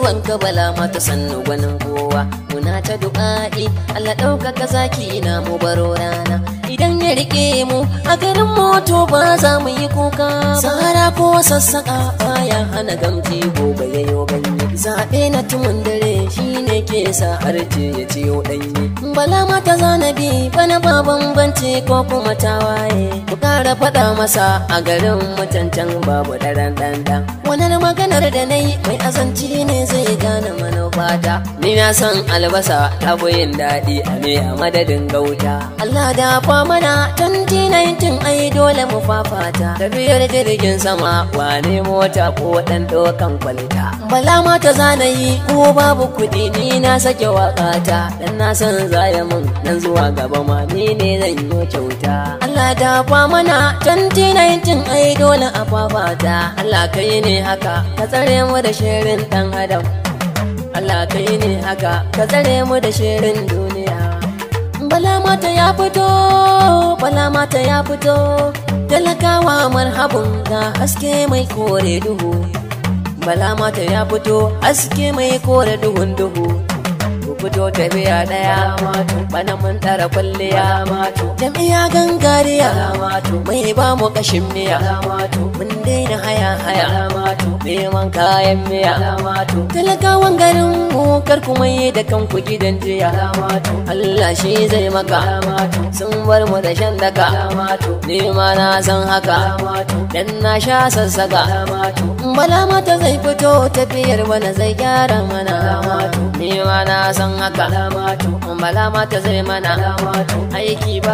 zuwan ka bala mata sannu gwanin kowa muna ta du'a'i Allah ɗaukaka zaki na mu baro rana idan ya rike mu a garin moto ba za mu yi kuka sahara ko sassaƙa baya hana gamji gobe ya yo ganye zaɓe na tumun dare shine ke sa harce ya ciyo ɗanye bala mata zanabi bana ba bambanci ko kuma tawaye ku ƙara faɗa masa a garin mutancan babu ɗaran ɗanɗan wannan maganar da na yi mai azanci ne zai gane manufata ni na san albasa ta yin daɗi a me a madadin gauta Allah da fa mana 2019 ai dole mu fafata tafiyar jirgin sama wane mota ko ɗan ɗaukan kwalita bala mata zanayi ko babu kuɗi ni na sake waƙata dan na san zaya mun nan zuwa gaba ma ni ne zan yi kyauta Allah da fa mana 2019 ai dole a fafata Allah kai ne haka ka tsare mu da shirin dan adam Allah kai ne haka ka tsare mu da shirin duniya bala mata ya fito bala mata ya fito talakawa marhabun ga haske mai kore duhu bala mata ya fito haske mai kore duhun duhu ku fito tafiya daya bana mun tara kwalliya jami'a gangariya mai ba mu kashin miya mun daina haya haya neman kayan miya talakawan garin mu kar ku mai da kanku gidan jiya Allah shi zai maka sun bar mu da shan daka ni ma na san haka dan na sha sassaka bala mata zai fito tafiyar bana zai gyara mana ni ma na san haka bala mata zai mana aiki ba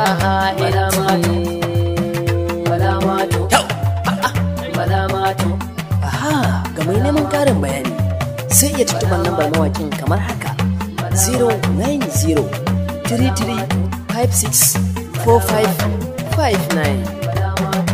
ha'ilci Aha, ga mai neman karin bayani sai iya tuntuɓar lambar mawakin kamar haka 090 33 56 45 59